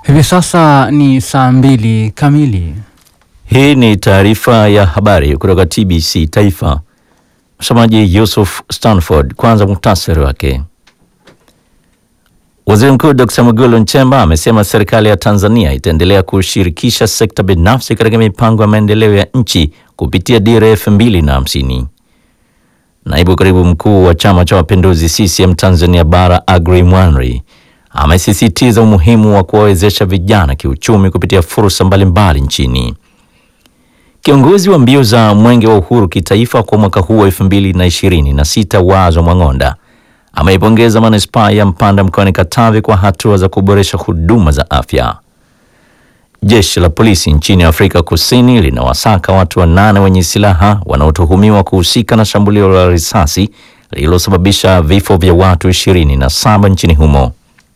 Hivi sasa ni saa mbili kamili. Hii ni taarifa ya habari kutoka TBC Taifa. Msomaji Yusuf Stanford. Kwanza muhtasari wake. Waziri Mkuu Dr. Mwigulu Nchemba amesema serikali ya Tanzania itaendelea kushirikisha sekta binafsi katika mipango ya maendeleo ya nchi kupitia dira elfu mbili na hamsini. Naibu katibu mkuu wa Chama cha Mapinduzi CCM Tanzania Bara Agri Mwanri amesisitiza umuhimu wa kuwawezesha vijana kiuchumi kupitia fursa mbalimbali nchini. Kiongozi wa mbio za Mwenge wa Uhuru kitaifa kwa mwaka huu wa elfu mbili na ishirini na sita Wazo Mwang'onda ameipongeza manispaa ya Mpanda mkoani Katavi kwa hatua za kuboresha huduma za afya. Jeshi la polisi nchini Afrika Kusini linawasaka watu wanane wenye silaha wanaotuhumiwa kuhusika na shambulio la risasi lililosababisha vifo vya watu ishirini na saba nchini humo.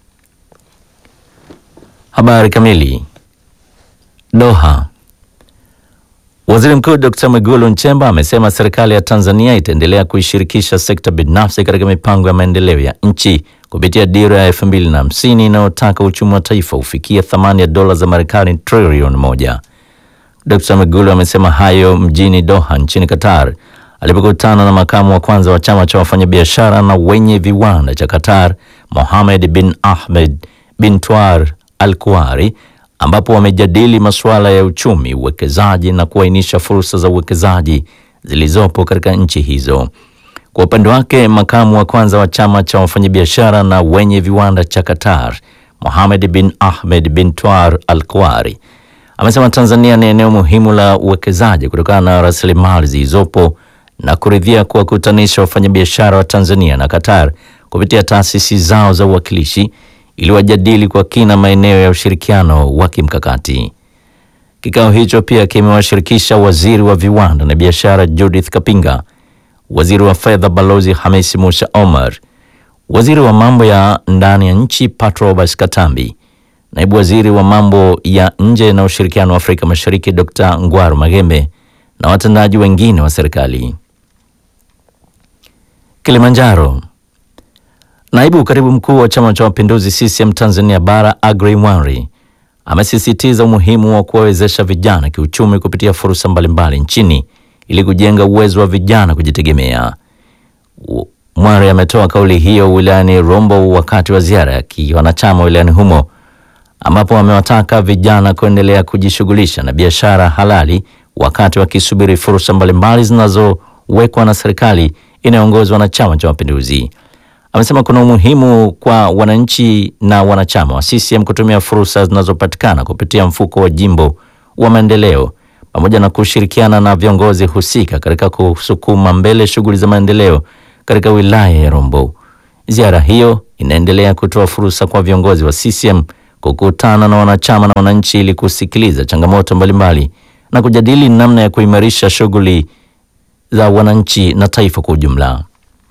Habari kamili. Doha. Waziri Mkuu Dr. Mwigulu Nchemba amesema serikali ya Tanzania itaendelea kuishirikisha sekta binafsi katika mipango ya maendeleo ya nchi kupitia dira ya elfu mbili na hamsini inayotaka uchumi wa taifa ufikie thamani ya dola za Marekani trilioni moja. Dr. Mwigulu amesema hayo mjini Doha nchini Qatar alipokutana na makamu wa kwanza wa chama cha wafanyabiashara na wenye viwanda cha Qatar, Mohamed bin Ahmed bin Twar Al Kuari ambapo wamejadili masuala ya uchumi, uwekezaji na kuainisha fursa za uwekezaji zilizopo katika nchi hizo. Kwa upande wake, makamu wa kwanza wa chama cha wafanyabiashara na wenye viwanda cha Qatar, Mohamed bin Ahmed bin Twar Al Kuari amesema Tanzania ni eneo muhimu la uwekezaji kutokana na rasilimali zilizopo na kuridhia kuwakutanisha wafanyabiashara wa Tanzania na Qatar kupitia taasisi zao za uwakilishi ili wajadili kwa kina maeneo ya ushirikiano wa kimkakati. Kikao hicho pia kimewashirikisha waziri wa viwanda na biashara Judith Kapinga, waziri wa fedha Balozi Hamisi Musa Omar, waziri wa mambo ya ndani ya nchi Patrobas Katambi, naibu waziri wa mambo ya nje na ushirikiano wa Afrika Mashariki Dr. Ngwaru Magembe na watendaji wengine wa serikali. Kilimanjaro. Naibu katibu mkuu wa Chama cha Mapinduzi CCM Tanzania Bara Agri Mwanri amesisitiza umuhimu wa kuwawezesha vijana kiuchumi kupitia fursa mbalimbali nchini ili kujenga uwezo wa vijana kujitegemea. Mwanri ametoa kauli hiyo wilayani Rombo wakati wa ziara ya kiwanachama wilayani humo ambapo amewataka vijana kuendelea kujishughulisha na biashara halali wakati wakisubiri fursa mbalimbali zinazowekwa na serikali inayoongozwa na Chama cha Mapinduzi. Amesema kuna umuhimu kwa wananchi na wanachama wa CCM kutumia fursa zinazopatikana kupitia mfuko wa jimbo wa maendeleo pamoja na kushirikiana na viongozi husika katika kusukuma mbele shughuli za maendeleo katika wilaya ya Rombo. Ziara hiyo inaendelea kutoa fursa kwa viongozi wa CCM kukutana na wanachama na wananchi ili kusikiliza changamoto mbalimbali na kujadili namna ya kuimarisha shughuli za wananchi na taifa kwa ujumla.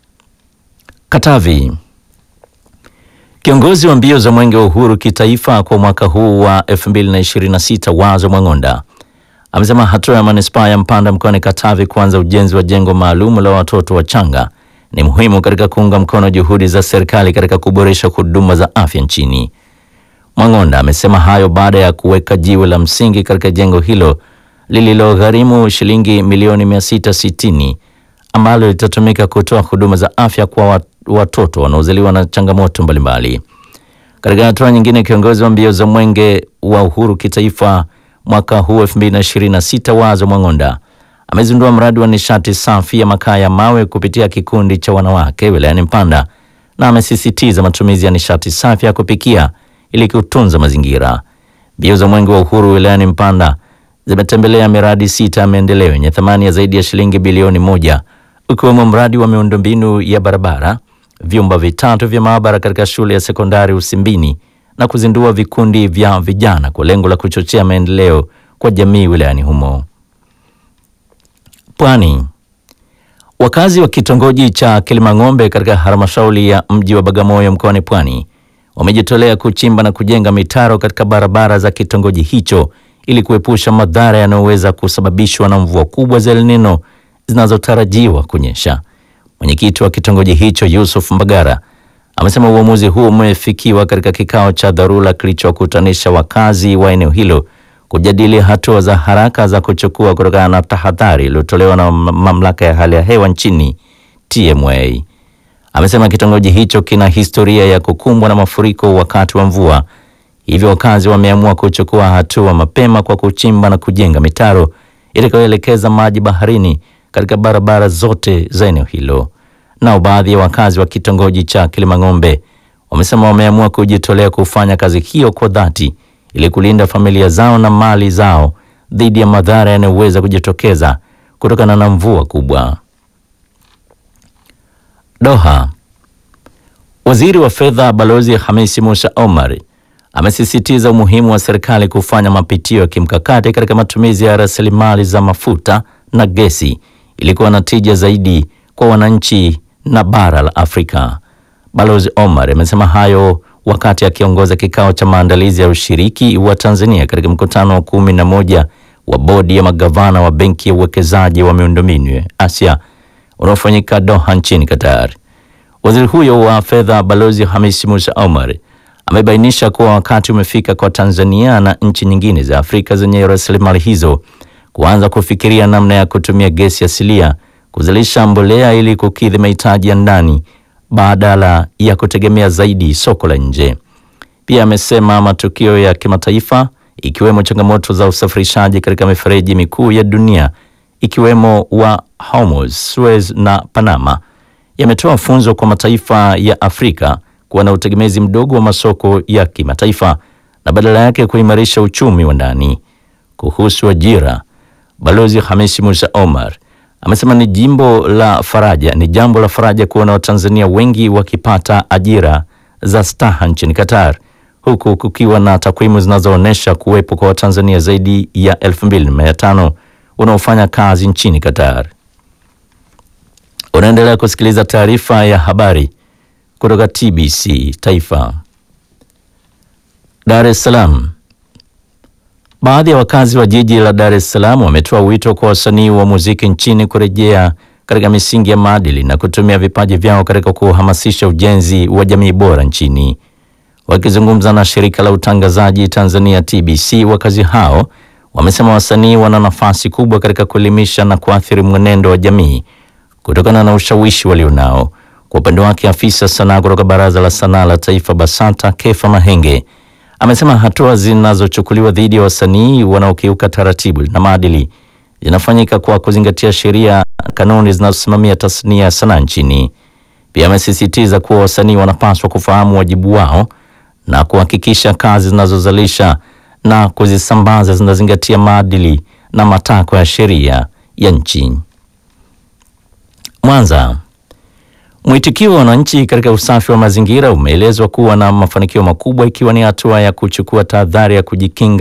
Katavi. Kiongozi wa mbio za Mwenge wa Uhuru kitaifa kwa mwaka huu wa 2026 Wazo Mwang'onda amesema hatua ya manispaa ya Mpanda mkoani Katavi kuanza ujenzi wa jengo maalum la watoto wachanga ni muhimu katika kuunga mkono juhudi za serikali katika kuboresha huduma za afya nchini. Mwang'onda amesema hayo baada ya kuweka jiwe la msingi katika jengo hilo lililogharimu shilingi milioni 660 ambalo litatumika kutoa huduma za afya kwa watoto wanaozaliwa na changamoto mbalimbali. Katika hatua nyingine, kiongozi wa mbio za Mwenge wa Uhuru kitaifa mwaka huu 2026 Wazo Mwang'onda amezindua mradi wa nishati safi ya makaa ya mawe kupitia kikundi cha wanawake wilayani Mpanda na amesisitiza matumizi ya nishati safi ya kupikia ili kutunza mazingira. Mbio za Mwenge wa Uhuru wilayani Mpanda zimetembelea miradi sita ya maendeleo yenye thamani ya zaidi ya shilingi bilioni moja ukiwemo mradi wa miundombinu ya barabara, vyumba vitatu vya maabara katika shule ya sekondari Usimbini na kuzindua vikundi vya vijana kwa lengo la kuchochea maendeleo kwa jamii wilayani humo. Pwani. Wakazi wa kitongoji cha Kilimang'ombe katika halmashauri ya mji wa Bagamoyo mkoani Pwani wamejitolea kuchimba na kujenga mitaro katika barabara za kitongoji hicho ili kuepusha madhara yanayoweza kusababishwa na mvua kubwa za El Nino zinazotarajiwa kunyesha. Mwenyekiti wa kitongoji hicho Yusuf Mbagara amesema uamuzi huo umefikiwa katika kikao cha dharura kilichokutanisha wakazi wa eneo hilo kujadili hatua za haraka za kuchukua kutokana na tahadhari iliyotolewa na mamlaka ya hali ya hewa nchini TMA. Amesema kitongoji hicho kina historia ya kukumbwa na mafuriko wakati wa mvua, hivyo wakazi wameamua kuchukua hatua mapema kwa kuchimba na kujenga mitaro itakayoelekeza maji baharini katika barabara zote za eneo hilo. Nao baadhi ya wakazi wa kitongoji cha Kilimang'ombe wamesema wameamua kujitolea kufanya kazi hiyo kwa dhati ili kulinda familia zao na mali zao dhidi ya madhara yanayoweza kujitokeza kutokana na mvua kubwa. Doha. Waziri wa Fedha Balozi Hamisi Musa Omar amesisitiza umuhimu wa serikali kufanya mapitio ya kimkakati katika matumizi ya rasilimali za mafuta na gesi ili kuwa na tija zaidi kwa wananchi na bara la Afrika. Balozi Omar amesema hayo wakati akiongoza kikao cha maandalizi ya ushiriki wa Tanzania katika mkutano wa kumi na moja wa bodi ya magavana wa benki ya uwekezaji wa miundombinu ya Asia unaofanyika Doha nchini Qatar. Waziri huyo wa fedha Balozi Hamisi Musa Omar amebainisha kuwa wakati umefika kwa Tanzania na nchi nyingine za Afrika zenye rasilimali hizo kuanza kufikiria namna ya kutumia gesi asilia kuzalisha mbolea ili kukidhi mahitaji ya ndani badala ya kutegemea zaidi soko la nje. Pia amesema matukio ya kimataifa ikiwemo changamoto za usafirishaji katika mifereji mikuu ya dunia ikiwemo wa Hormuz, Suez na Panama yametoa funzo kwa mataifa ya Afrika kuwa na utegemezi mdogo wa masoko ya kimataifa na badala yake kuimarisha uchumi wa ndani. Kuhusu ajira, Balozi Hamisi Musa Omar amesema ni jimbo la faraja, ni jambo la faraja kuona Watanzania wengi wakipata ajira za staha nchini Qatar, huku kukiwa na takwimu zinazoonyesha kuwepo kwa Watanzania zaidi ya 2500 wanaofanya kazi nchini Qatar. Unaendelea kusikiliza taarifa ya habari kutoka TBC Taifa. Dar es Salaam. Baadhi ya wakazi wa jiji la Dar es Salaam wametoa wito kwa wasanii wa muziki nchini kurejea katika misingi ya maadili na kutumia vipaji vyao katika kuhamasisha ujenzi wa jamii bora nchini. Wakizungumza na shirika la utangazaji Tanzania TBC, wakazi hao wamesema wasanii wana nafasi kubwa katika kuelimisha na kuathiri mwenendo wa jamii kutokana na ushawishi walionao. Kwa upande wake, afisa sanaa kutoka Baraza la Sanaa la Taifa BASATA Kefa Mahenge amesema hatua zinazochukuliwa dhidi ya wasanii wanaokiuka taratibu na maadili zinafanyika kwa kuzingatia sheria na kanuni zinazosimamia tasnia ya sanaa nchini. Pia amesisitiza kuwa wasanii wanapaswa kufahamu wajibu wao na kuhakikisha kazi zinazozalisha na kuzisambaza zinazingatia maadili na matakwa ya sheria ya nchi. Mwanza. Mwitikio wa wananchi katika usafi wa mazingira umeelezwa kuwa na mafanikio makubwa ikiwa ni hatua ya kuchukua tahadhari ya kujikinga